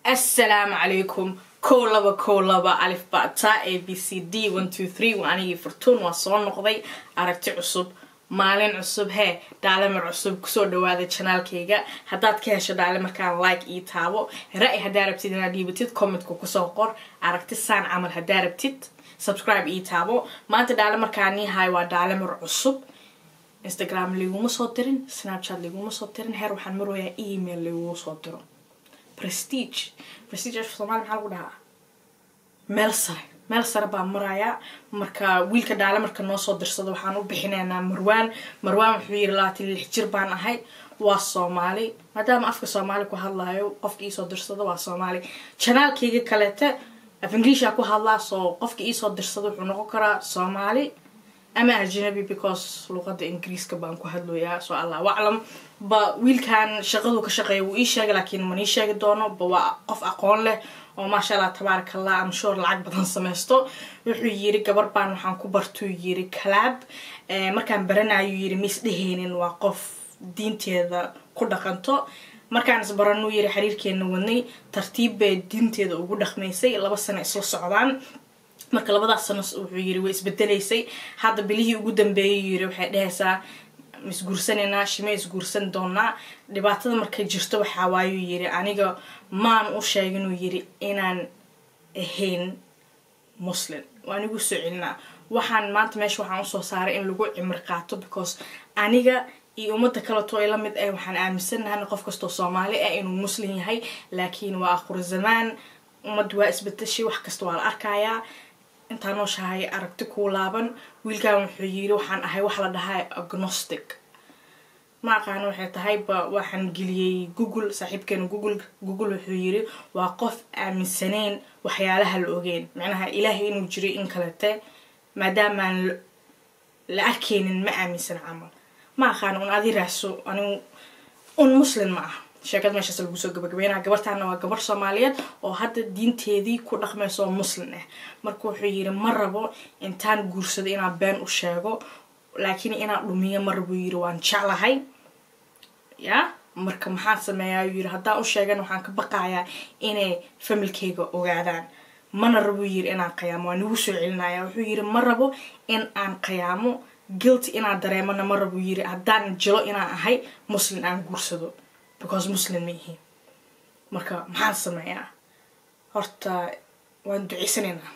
assalaamu calaykum kow laba kow laba alif bata a b c d one two three waa anigii furtuun waa soo noqday aragti cusub maalin cusub hee dhaalimar cusub kusoo dhawaada janaalkayga haddaad ka hesho dhaalimarkaan like ii taabo ra-y haddaa rabtid inaad dhiibatid commentka kusoo qor aragti saan camal haddaa rabtid subscribe ii taabo maanta dhaalimarkaan ii haay waa dhaalimar cusub instagram liguma soo dirin snapchat liguma soo dirin heer waxaan marooyaa email ligugu soo diro prestige prestige somalia maxaa lagu dhahaa meel sare meel sare baa marayaa marka wiilka dhaale marka noo soo dirsado waxaan u bixinaynaa marwaan marwaan wuxuu yiri labaatan lix jir baan ahay waa soomaali maadaama afka soomaali ku hadlayo qofka iisoo dirsado waa soomaali janaalkayga kaleete af inglisha ku hadlaa soo qofka iisoo dirsado wuxuu noqon karaa soomaali ama ajnabi because luqada ingiriiska baan ku hadlayaa soo allah aclam ba wiilkan shaqadu ka shaqeeya wuu ii sheegay laakiin man ii sheegi doono ba waa qof aqoon leh oo maasha allah tabaaraka allah am sure lacag badan samaysto wuxuu yiri gabar baan waxaan ku bartuu yiri calaab markaan baranayu yiri miis dheheynin waa qof diinteeda ku dhaqanto markaan isbaranuu yiri xiriirkeena wadnay tartiib bay diinteeda ugu dhaqmaysay laba sano isla socdaan marka labadaas sano wuxuu yiri way isbedelaysay hadda bilihii ugu dambeeyay yiri waxay dhehaysaa isguursanaynaa shime isguursan doonaa dhibaatada markay jirto waxaa waayuu yiri aniga maan u sheeginuu yiri inaan ahayn muslim waan igu soo celinaa waxaan maanta meesha waxaan usoo saaray in lagu cimri qaato because aniga iyo ummadda kaleto ay la mid ah waxaan aaminsanahan qof kastoo soomaali ah inuu muslim yahay laakiin waa akhur zamaan ummadda waa isbedeshay wax kasta waa la arkayaa intaa nooshahay aragti kuu laaban wiilkan wuxuu yiri waxaan ahay wax la dhahaa agnostic ma aqaano waxay tahay ba waxaan geliyey google saaxiibkeena google google wuxuu yiri waa qof aaminsaneyn waxyaalaha la ogeyn macnaha ilaahay inuu jiray in kalete maadaamaan la arkeynin ma aaminsan camal ma aqaano un adi raahso anigu un muslim ma ah sheekad meeshaas lagu soo gabagabeynaa gabartaana waa gabar soomaaliyeed oo hadda diinteedii ku dhaqmayso oo muslim ah marka wuxuu yiri ma rabo intaan guursado inaan been u sheego laakiin inaan dhumiyo ma rabo yiri waan jeclahay ya marka maxaan sameeyaa yiri haddaan u sheegan waxaan ka baqayaa inay familkayga ogaadaan mana rabo yiri inaan qayaamo waa nagu soo celinaya wuxuu yiri ma rabo in aan qayaamo guilty inaan dareemana ma rabo yiri haddaan jilo inaan ahay muslim aan guursado because muslim ma yihiin marka maxaan sameeyaa horta waan duceysanaynaa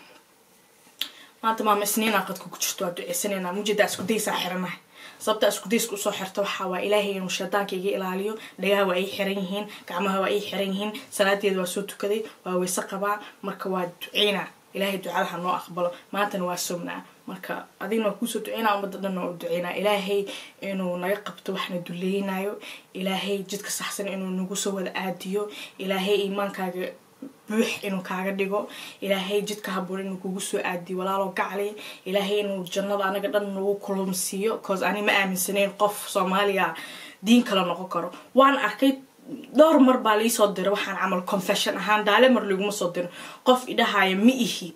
maanta maama isniinaa qadka ku jirto waan duceysanaynaa mujeedaa isku daysaa xiranahay sababta isku dayska usoo xirta waxaa waa ilaahay inuu shaydaanka iga ilaaliyo dhagaha waa ii xiran yihiin gacmaha waa ii xiran yihiin salaadeeda waa soo tukaday waa weyse qabaa marka waa duceynaa ilaahay ducadaha noo aqbalo maantana waa sognaa marka adigna waa kuusoo duceynaa ummadda dhanna waa u duceynaa ilaahay inuu naga qabto waxna duleynayo ilaahay jidka saxsan inuu nagu soo wada aadiyo ilaahay iimaankaaga buux inuu kaaga dhigo ilaahay jidka haboon inuu kugu soo aadiyo walaaloo gacli ilaahay inuu jannada anaga dhan nagu kulumsiiyo cause ani ma aaminsaneyn qof soomaaliya diin kala noqon karo waan arkay dhowr mar baa liisoo diray waxaan camal confession ahaan daale mar liguma soo dirin qof idhahaya ma ihi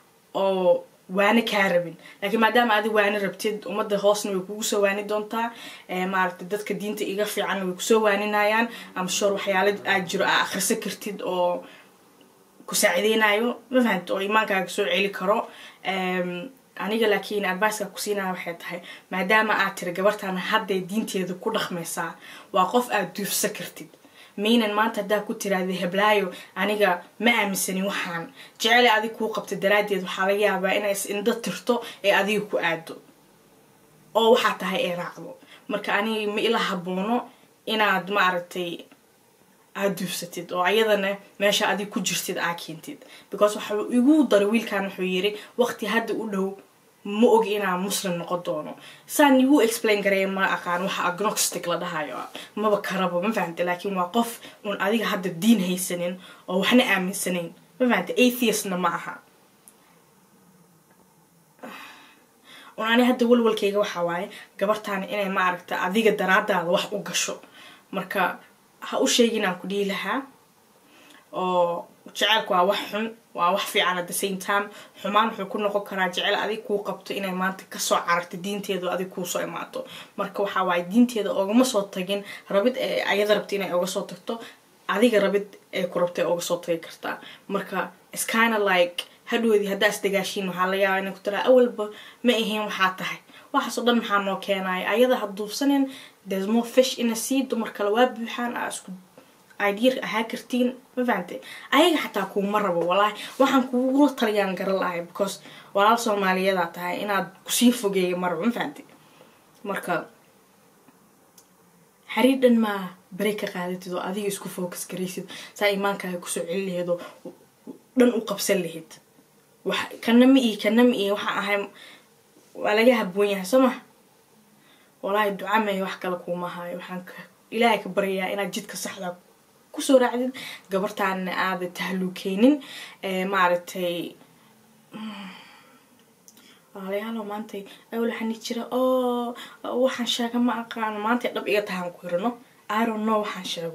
oo waani kaa rabin laakiin maadaama adi waani rabtid ummadda hoosna way kugu soo waani doontaa maaragtay dadka diinta iga fiicanna way kusoo waaninayaan ama shor waxyaala aad jiro aa akhrisan kartid oo ku saacideynayo ma fahamta oo iimaankaaga soo celi karo aniga laakiin adviceka kusiinaya waxay tahay maadaama aad tiri gabartan hadday diinteeda ku dhaqmaysaa waa qof aad duufsa kartid maynan maanta haddaa ku tiraada heblaayo aniga ma aaminsanin waxaan jecele adig kuu qabta daraaddeed waxaa laga yaabaa inay is indho tirto ee adiga ku aado oo waxaa tahay ee raacdo marka aniga ma ila haboono inaad maaragtay aad duufsatid oo ayadana meesha adig ku jirtid aa keentid because waxa igu daray wiilkan wuxuu yiri waqti hadda u dhow ma ogi inaan muslim noqon doono saan igu explain gareeya ma aqaan waxa agnostic la dhahayo maba karabo ma fahamta laakiin waa qof un adiga hadda diin haysanin oo waxna aaminsanayn ma fahamta atheistna ma aha un ani hadda walwalkayga waxaa waaye gabartaani inay ma aragta adiga daraadaada wax u gasho marka ha u sheegin aan ku dhihi lahaa oo jaceylku waa wax xun waa wax fiican at the same time xumaan wuxuu ku noqon karaa jecel adig kuu qabto inay maanta kasoo cararto diinteedu adig kuusoo imaato marka waxaa waaye diinteeda ogama soo tagin rabid ayada rabta inay oga soo tagto adiga rabid ee ku rabtay oga soo tagi kartaa marka is kinda like hadhoodii haddaa isdagaashiin waxaa laga yaabaa inay ku tiraa awalba ma ahayn waxaa tahay waxaasoo dhan maxaa noo keenaya ayada ha duubsanin there's more fish in a sea dumar kale waa buuxaan aa isku idea ahaa kartiin ma fahante ayaga xataa kuuma rabo walaahi waxaan kugula taliyaan garan lahay because walaal soomaaliyadaa tahay inaad kusii fogeeya marabo ma fahante marka xariir dhan maa bere ka qaadatid oo adiga isku focus garaysid saa imaankaaga kusoo celi laheed oo dhan u qabsan lahayd wax kana ma ii kana ma ii waxaan ahay waa laga haboon yahay soo ma walaahi duca may wax kale kuuma hayo waxaan ka ilaahay ka baryayaa inaad jidka saxda kusoo raacdid gabartaana aada tahluukeynin maaragtay walaalayaalo maantay awlaxani jira oo waxaan sheega ma aqaano maantay dhab iga tahaan ku hirano iron no waxaan sheego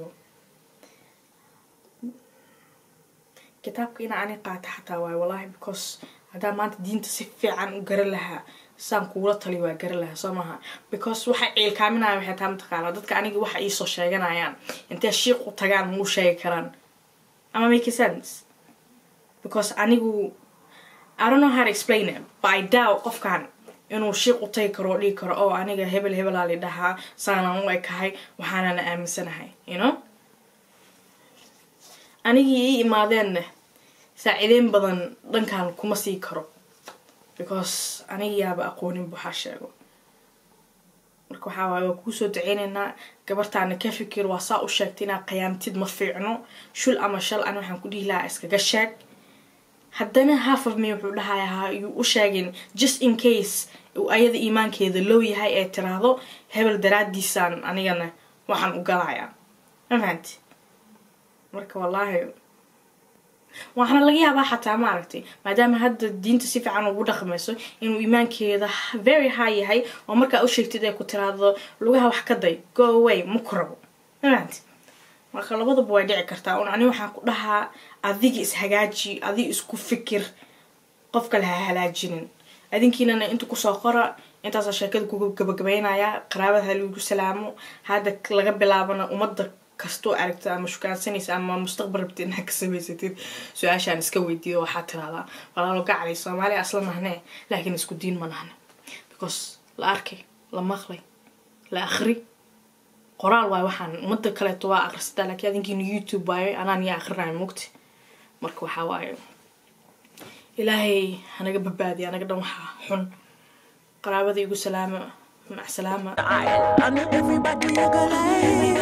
kitaabka ina ani qaata xataa waayo wallahi because haddaa maanta diinta si fiican u garan lahaa saan kuula tali waa garan lahaa soo maha because waxay ciilkaaminaya waxay taa mataqaanaa dadka aniga waxa iisoo sheeganayaan intay shiiq u tagaan mau sheegi karaan ama make sense because anigu I don't know how to explain it but I doubt qofkan inuu shiiq u tagi karo oo dhigi karo oo aniga hebel hebelaa li dhahaa saanaan u ekahay waxaanana aaminsanahay you know anigii ii imaadeenna saaciideyn badan dhankan kuma sii karo because anigayaaba aqoonin waxaa sheego marka waxaa waaye waa kuusoo daceyneynaa gabartaana ka fikir waa saa u sheegtay inaad qiyaamtid ma fiicno shul ama shal ani waxaan ku dhihi lahaa iskaga sheeg haddana half of me wuxuu dhahayaa yuu u sheegin just in case uu ayada iimaankeeda low yahay ee tiraahdo hebel daraadiisaan anigana waxaan u galayaa ma fahanti marka wallaahi waxaana laga yaabaa xataa maaragtay maadaama hadda diinta si fiican ugu dhaqmayso inuu iimaankeeda very high yahay oo markaa u sheegtid ay ku tiraahdo lugaha wax ka day go away ma ku rabo ma fahanti marka labadaba way dhici kartaa un ani waxaan ku dhahaa adiga ishagaaji adiga isku fikir qof kale ha halaajinin adinkiinana inta kusoo qora intaasa sheekada kuga gabagabaynayaa qaraabada ha lagu salaamo hadda laga bilaabana ummadda kastoo aragta ama shukaansanaysa ama mustaqbal rabtid inaad ka samaysatid su-aashaan iska weydiiyo waxaa tiraahdaa walaalo gacalay soomaaliya asla nahnee laakiin isku diin ma nahne because la arkay la maqlay la akri qoraal waayo waxaan umada kaleeto waa akrisataa laakiin adinkiina youtube waayo anaan yaa akrinayo mugti marka waxaa waaye ilaahay hanaga badbaadiya anaga dhan waxaa xun qaraabada igu salaama mac salaama I know everybody you gonna